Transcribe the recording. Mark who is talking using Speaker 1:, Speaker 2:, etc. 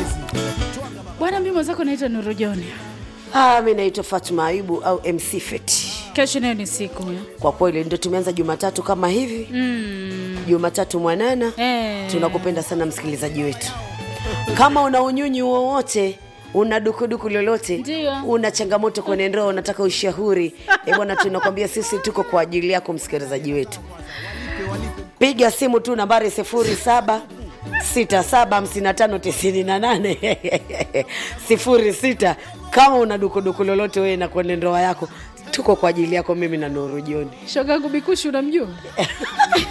Speaker 1: Bwana, mimi mwenzako naitwa Nuru John.
Speaker 2: Ah, mi naitwa Fatuma Ayubu au MC Feti.
Speaker 1: Kesho nayo ni siku ya.
Speaker 2: Kwa kweli ndio tumeanza Jumatatu kama hivi
Speaker 1: Mm.
Speaker 2: Jumatatu mwanana.
Speaker 1: Eh.
Speaker 2: Tunakupenda sana msikilizaji wetu. Kama una unyunyu wowote una dukuduku lolote
Speaker 1: Ndio.
Speaker 2: una changamoto kwenye ndoa unataka ushauri eh bwana tunakwambia sisi tuko kwa ajili yako msikilizaji wetu piga simu tu nambari sifuri saba sita saba hamsini na tano tisini na nane sifuri sita kama una dukuduku lolote wewe na kwenye ndoa yako tuko kwa ajili yako mimi na Nuru Joni
Speaker 1: Shoga yangu Bikushi unamjua?